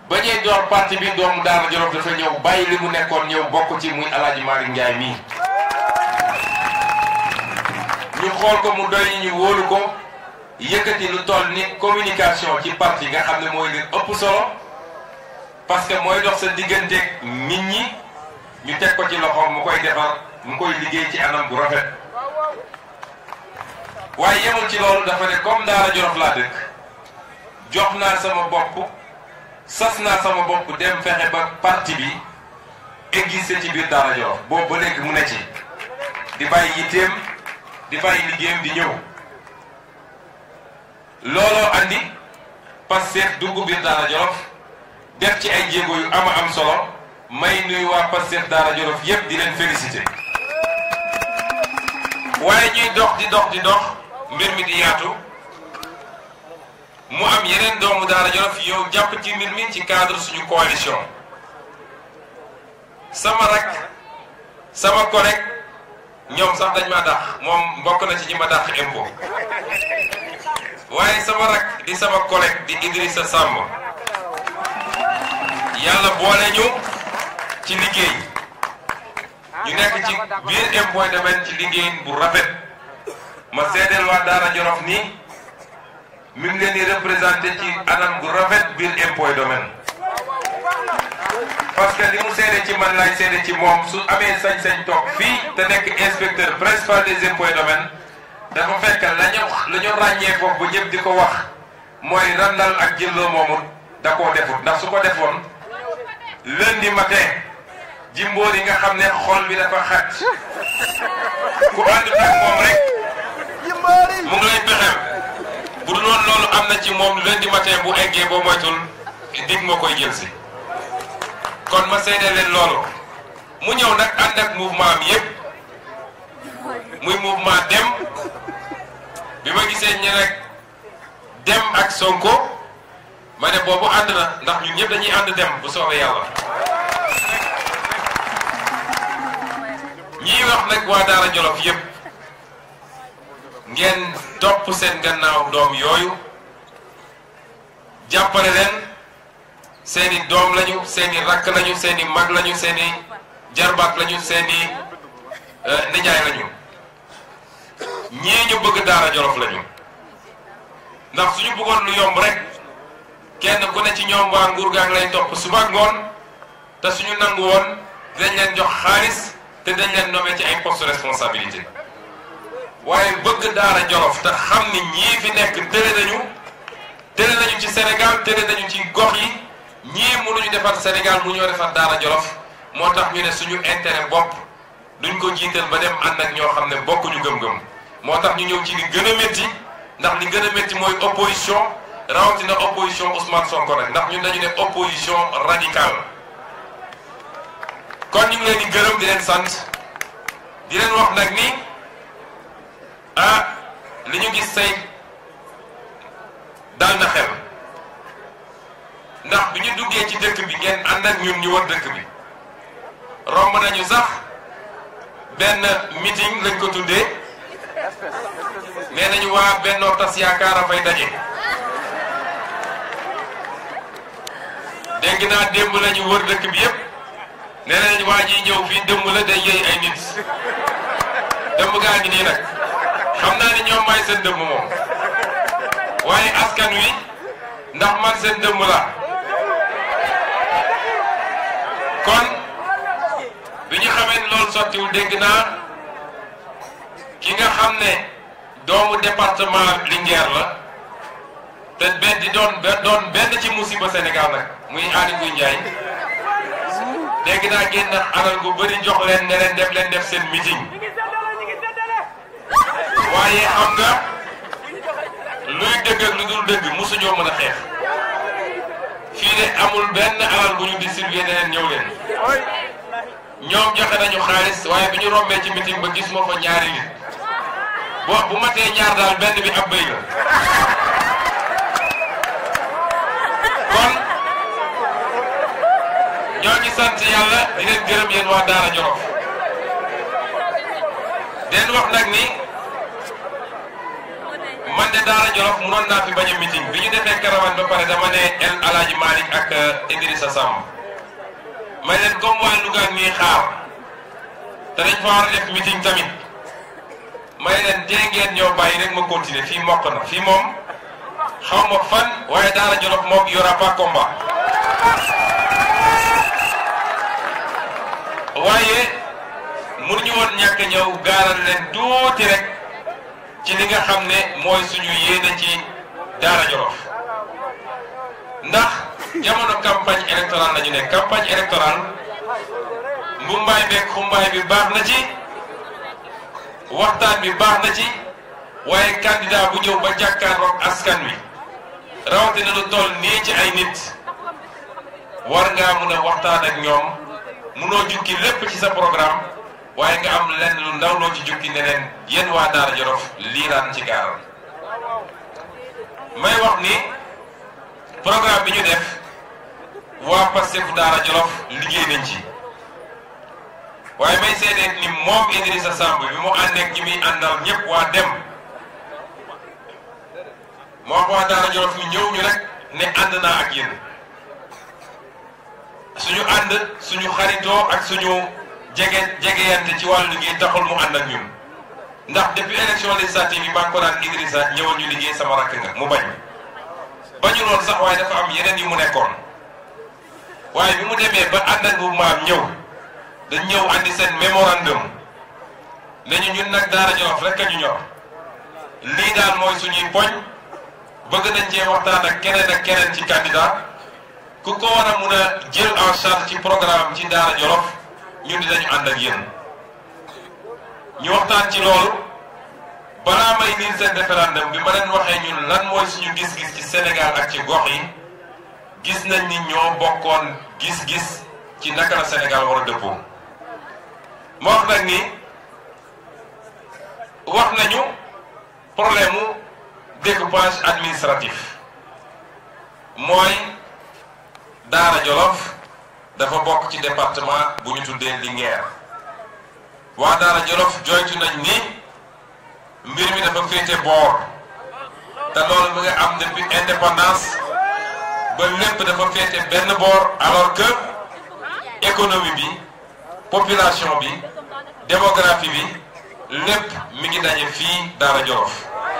ba ñuy door parti bi doomu Daara Jolof dafa ñëw bàyyi li mu nekkoon ñëw bokk ci muy Alaaji Malick Ndiaye mii ñu xool ko mu doy ñu wóolu ko yëkkati lu toll ni communication ci parti nga xam ne mooy li ëpp solo parce que mooy dox sa digganteeg nit ñi ñu teg ko ci loxoom mu koy defar mu koy liggéey ci anam bu rafet waaye yemul ci loolu dafa ne comme Daara Jolof laa dëkk jox naa sama bopp sas naa sama bopp dem fexe ba parti bi existé ci biir Daara Jolof boobu ba léegi mu ne ci di bàyyi yitteem di bàyyi liggéeyam di ñëw looloo andi Pastef dugg biir Daara Jolof def ci ay jéego yu ama am solo may nuyu waa Pastef Daara Jolof yépp di leen félicité waaye ñuy dox di dox di dox mbir mi di yaatu mu am yeneen doomu Daara Jolof yow jàpp ci mbir mi ci cadre suñu coalition sama rak sama collègue ñoom sax dañ ma dàq moom bokk na ci ñi ma dàq impôt waaye sama rak di sama collègue di Idrissa Samb yàlla boole ñu ci liggéey ñu nekk ci biir impôt domaine ci liggéey bu rafet ma seedeel waa Daara Jolof nii mi ngi leen di représenté ci anam bu rafet biir impôt domaine parce que li mu seede ci man laay seede ci moom su amee sañ-sañ toog fii te nekk inspecteur principal des impôts et domaines dafa fekk la ñu la ñu ràññee foofu ba ñëpp di ko wax mooy randal ak jëlloo moomut da koo defut ndax su ko defoon lundi matin jimboor yi nga xam ne xol bi dafa xat ku ànd ak moom rek mu ngi lay pexeel bu dul woon loolu am na ci moom lundi matin bu eggee boo moytul dig moo koy jël si kon ma seede leen loolu mu ñëw nag ànd ak mouvement am yépp muy mouvement dem bi ma gisee ñi rek dem ak Sonko ma ne boobu ànd na ndax ñun ñëpp dañuy ànd dem bu soobee yàlla ñii wax nag waa Daara Jolof yépp ngeen topp seen gannaaw doom yooyu jàppale leen seeni doom lañu seeni rakk lañu seeni mag lañu seeni jarbaat lañu seeni nijaay lañu ñii ñu bëgg Daara Jolof lañu ndax suñu bëggoon lu yomb rek kenn ku ne ci ñoom waa nguur gaa ngi lay topp suba ak ngoon te suñu nangu woon dañ leen jox xaalis te dañ leen nommé ci ay poste responsabilité waaye bëgg Daara Jolof te xam ni ñii fi nekk tële nañu tële nañu ci Sénégal tële nañu ci gox yi ñii mënuñu defar Sénégal mu ñoo defar Daara Jolof moo tax ñu ne suñu intérêt bopp duñ ko jiital ba dem ànd ak ñoo xam ne bokkuñu gëm-gëm moo tax ñu ñëw ci li gën a métti ndax li gën a métti mooy opposition rawatina opposition Ousmane Sonko nag ndax ñun dañu ne opposition radicale kon ñu ngi leen di gërëm di leen sant di leen wax nag ni ah li ñu gis say dal na xel ndax bi ñu duggee ci dëkk bi ngeen ànd ak ñun ñu wër dëkk bi romb nañu sax benn meeting lañ ko tuddee nee nañu waa Benno Tas Yaakaar a fay daje dégg naa démb lañu wër dëkk bi yépp nee nañu waa ji ñëw fii démb la day yëy ay nit démb gaa ngi nii nag xam naa ni ñoom may seen dëmb moom waaye askan wi ndax man seen dëmb la kon bi ñu xamee ni loolu sottiwul dégg naa ki nga xam ne doomu département Linguère la te benn di doon doon benn ci musiba Sénégal nag muy Aly Ngouille Ndiaye dégg naa génn alal gu bëri jox leen ne leen def leen def seen meeting waaye xam nga luy dëgg ak lu dul dëgg mosuñoo mën a xeex fii de amul benn alal bu ñu distribué ne leen ñëw leen ñoom joxe nañu xaalis waaye bi ñu rombee ci meeting ba gis moo fa ñaari nit boo bu matee ñaar daal benn bi ab bëy la kon ñoo ngi sant yàlla di leen gërëm yéen waa Daara Jolof den wax nag ni man de Daara Jolof munoon naa fi bañ a meeting bi ñu defee caravane ba pare dama ne El Alaaji Malick ak Idrissa Samb may leen comme waa Louga ñuy xaar te dañ fa war a def meeting tamit may leen tee ngeen ñoo bàyyi rek ma continuer fii mokk na fii moom xaw ma fan waaye Daara Jolof moom y aura pas combat waaye mënuñu woon ñàkk ñëw gaaral leen tuuti rek ci li nga xam ne mooy suñu yéene ci Daara Jolof ndax jamono campagne électorale la ñu nekk campagne électorale mbumbaay beeg xumbaay bi baax na ci waxtaan bi baax na ci waaye candidat bu ñëw ba jàkkaarloog askan wi rawatina lu toll nii ci ay nit war ngaa mun a waxtaan ak ñoom munoo jukki lépp ci sa programme waaye nga am lenn lu ndaw loo ci jukki ne leen yéen waa Daara Jolof lii daan ci gaaral may wax ni programme bi ñu def waa Pastef Daara Jolof liggéey nañ ci waaye may seedee ni moom Idrissa Samb bi mu ànd ak ñi muy àndal ñëpp waa dem moo wax waa Daara Jolof ñu ñëw ñu rek ne ànd naa ak yéen suñu ànd suñu xaritoo ak suñu jege jegeyante ci wàllu liggéey taxul mu ànd ak ñun ndax depuis élection législative yi maa ngi ko naan Idrissa ñëwal ñu liggéey sama rakk nga mu bañ bañu loon sax waaye dafa am yeneen yu mu nekkoon waaye bi mu demee ba ànd ak bu maam ñëw dañ ñëw andi seen mémorandum ne ñu ñun nag Daara Jolof rek a ñu ñor lii daal mooy suñuy poñ bëgg nañ cee waxtaan ak keneen ak keneen ci candidat ku ko war a mun a jël en charge ci programme ci Daara Jolof ñun dinañu ànd ak yéen ñu waxtaan ci loolu balaa may liir seen référendum bi ma leen waxee ñun lan mooy suñu gis-gis ci Sénégal ak ci gox yi gis nañ ni ñoo bokkoon gis-gis ci naka la Sénégal war a dëppoo ma wax nag ni wax nañu problème mu découpage administratif mooy Daara Jolof dafa bokk ci département bu ñu tuddee Linguère waa Daara Jolof joytu nañ ni mbir mi dafa féete boor te loolu mu nga am depuis indépendance ba lépp dafa féete benn boor alors que économie bi population bi démographie bi lépp mi ngi daje fii Daara Jolof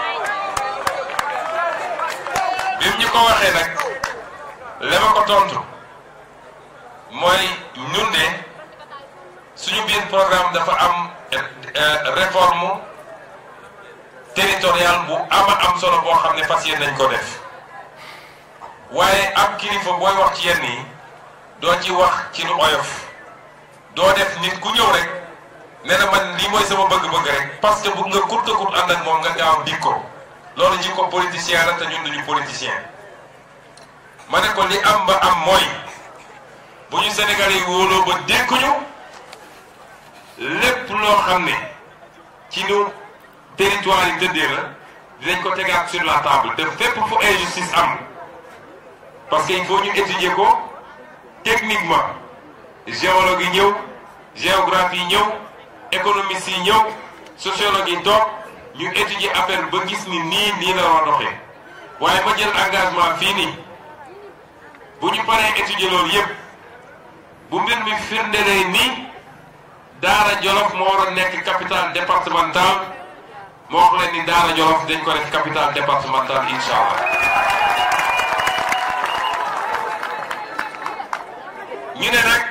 bi mu ñu ko waxee nag li ma ko tontu mooy ñun de suñu biir programme dafa am réforme territoriale bu ama am solo boo xam ne fas yéene nañ ko def waaye ab kilifa booy wax ci yenn yi doo ci wax ci lu oyof doo def nit ku ñëw rek nee na man lii mooy sama bëgg-bëgg rek parce que bu nga kut a kut ànd ak moom nga gaaw dik ko loolu jikko politicien la te ñun duñu politicien ma ne ko li am ba am mooy bu ñu Sénégalais yi wóoloo ba dénkuñu lépp loo xam ne ci nu territoire yi tëddee la dinañ ko tegaat sur la table te fépp fu injustice am parce que il faut ñu étudier ko techniquement géologue yi ñëw géographie yi ñëw économiste yi ñëw sociologue yi toog ñu étudier affaire ba gis ni nii nii la war a doxee waaye ma jël engagement fii nii bu ñu paree étudier loolu yépp bu mbir mi firndelee ni Daara Jolof moo war a nekk capitale départementale moo wax leen ni Daara Jolof dañ ko def capitale départementale incha allah ñu ne nag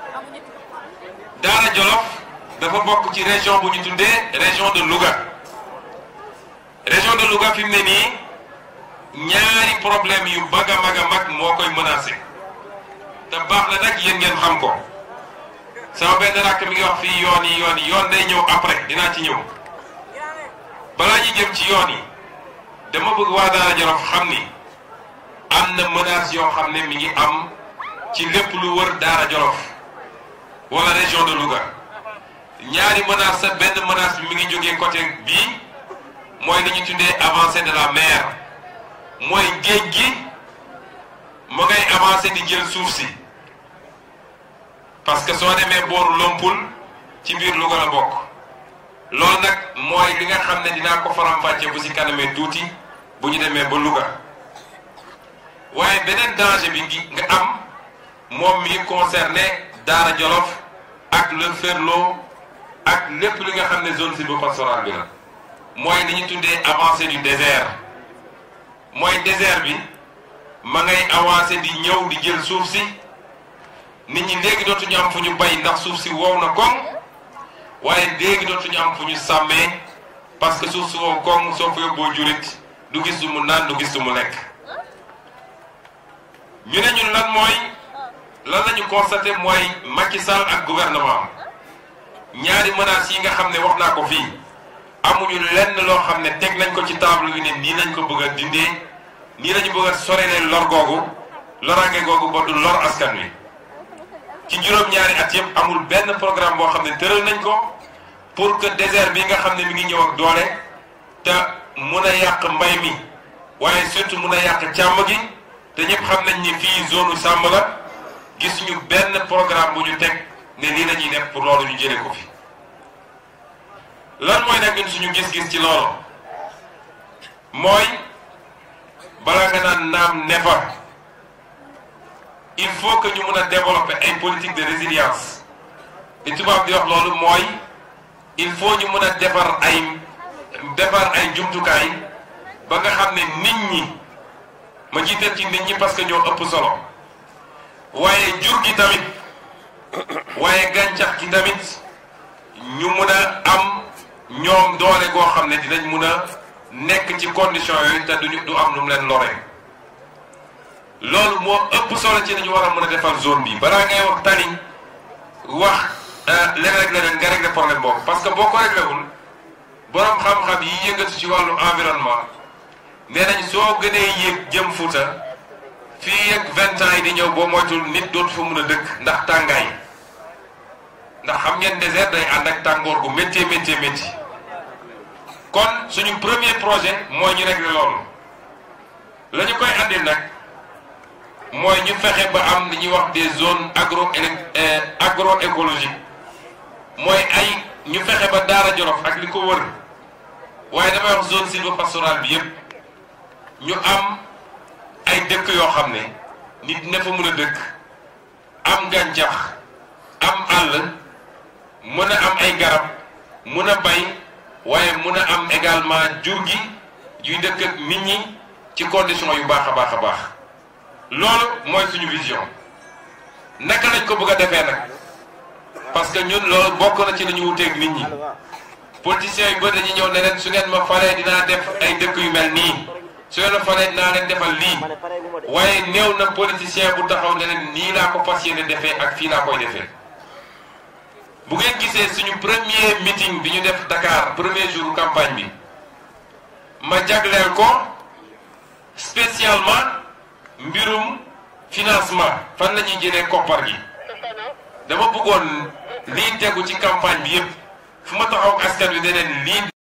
Daara Jolof dafa bokk ci région bu ñu tuddee région de Louga région de Louga fi mu ne nii ñaari problème yu mag a mag a mag moo koy menacé te baax na nag yéen ngeen xam ko sama benn rakk mi ngi wax fii yoon yi yoon yi yoon day ñëw après dinaa ci ñëw balaa ñu jëm ci yoon yi dama bëgg waa Daara Jolof xam ni am na menace yoo xam ne mi ngi am ci lépp lu wër Daara Jolof wala région de Louga ñaari menace sa benn menace bi mi ngi jógee côté bii mooy li ñu tuddee avancée de la mer mooy géej gi mu ngay avancé di jël suuf si parce que soo demee booru Lompul ci biir Louga la bokk loolu nag mooy li nga xam ne dinaa ko faram-fàccee bu si kanamee tuuti bu ñu demee ba Louga waaye beneen danger bi ngi nga am moom mi concerné Daara Jolof ak le Ferlo ak lépp li nga xam ne zone sylvopastorale bi la mooy li ñu tuddee avancée du désert mooy désert bi ma ngay avancé di ñëw di jël suuf si nit ñi léegi dootuñu am fu ñu bay ndax suuf si wow na koŋ waaye léegi dootuñu am fu ñu sàmmee parce que suuf si wow koŋ soo fa yóbboo jurit du gis du mu naan du gis du mu lekk ñu ne ñun lan mooy lan la ñu constaté mooy Macky Sall ak gouvernement ñaari menaces yi nga xam ne wax naa ko fii amuñu lenn loo xam ne teg nañ ko ci table bi ne nii lañ ko bëgg a dindee nii lañu bëgg a sorelee lor googu loraange googu ba du lor askan wi ci juróom-ñaari at yëpp amul benn programme boo xam ne tëral nañ ko pour que désert bi nga xam ne mi ngi ñëw ak doole te mun a yàq mbay mi waaye surtout mun a yàq càmm gi te ñëpp xam nañ ni fii zone sàmm la gis ñu benn programme bu ñu teg ne lii la ñuy def pour loolu ñu jëlee ko fi lan mooy nag ñun suñu gis-gis ci loolu mooy balaa nga naan naam ne fa il faut que ñu mën a développer ay politique de résilience li tubaab di wax loolu mooy il faut ñu mën a defar ay defar ay jumtukaay ba nga xam ne nit ñi ma jiital ci nit ñi parce que ñoo ëpp solo waaye jur gi tamit waaye gàncax gi tamit ñu mën a am ñoom doole goo xam ne dinañ mun a nekk ci condition yooyu te duñu du am lu mu leen loree loolu moo ëpp solo ci nañu war a mën a defar zone bi balaa ngay wax tani wax leneen ak leneen nga régler problème boobu parce que boo ko réglé wul borom xam-xam yi yëngatu ci wàllu environnement nee nañ soo gënee yéeg jëm Fuuta fii ak vingt ans yi di ñëw boo moytul nit dootu fa mun a dëkk ndax tàngaay ndax xam ngeen désert day ànd ak tàngoor gu métti métti métti kon suñu premier projet mooy ñu régler loolu la ñu koy andil nag mooy ñu fexe ba am li ñuy wax des zones agro agroécologiques mooy ay ñu fexe ba Daara Jolof ak li ko wër waaye damay wax zone sylvopastorale bi yépp ñu am ay dëkk yoo xam ne nit ne fa mën a dëkk am gàncax am àll mën a am ay garab mën a bay waaye mën a am également jur gi yuy dëkk ak nit ñi ci condition yu baax a baax a baax loolu mooy suñu vision naka lañ ko bëgg a defee nag parce que ñun loolu bokk na ci li ñu wuteeg nit ñi politiciens yu bëri dañuy ñëw ne leen su ngeen ma falee dinaa def ay dëkk yu mel nii su ngeen ma falee dinaa leen defal lii waaye néew na politicien bu taxaw ne leen nii laa ko fas yéene defee ak fii laa koy defee bu ngeen gisee suñu premier meeting bi ñu def Dakar premier jour campagne bi ma jagleel ko spécialement mbirum financement fan la ñuy jëlee koppar gi dama bëggoon lii tegu ci campagne bi yépp fu ma taxaw askan wi ne leen lii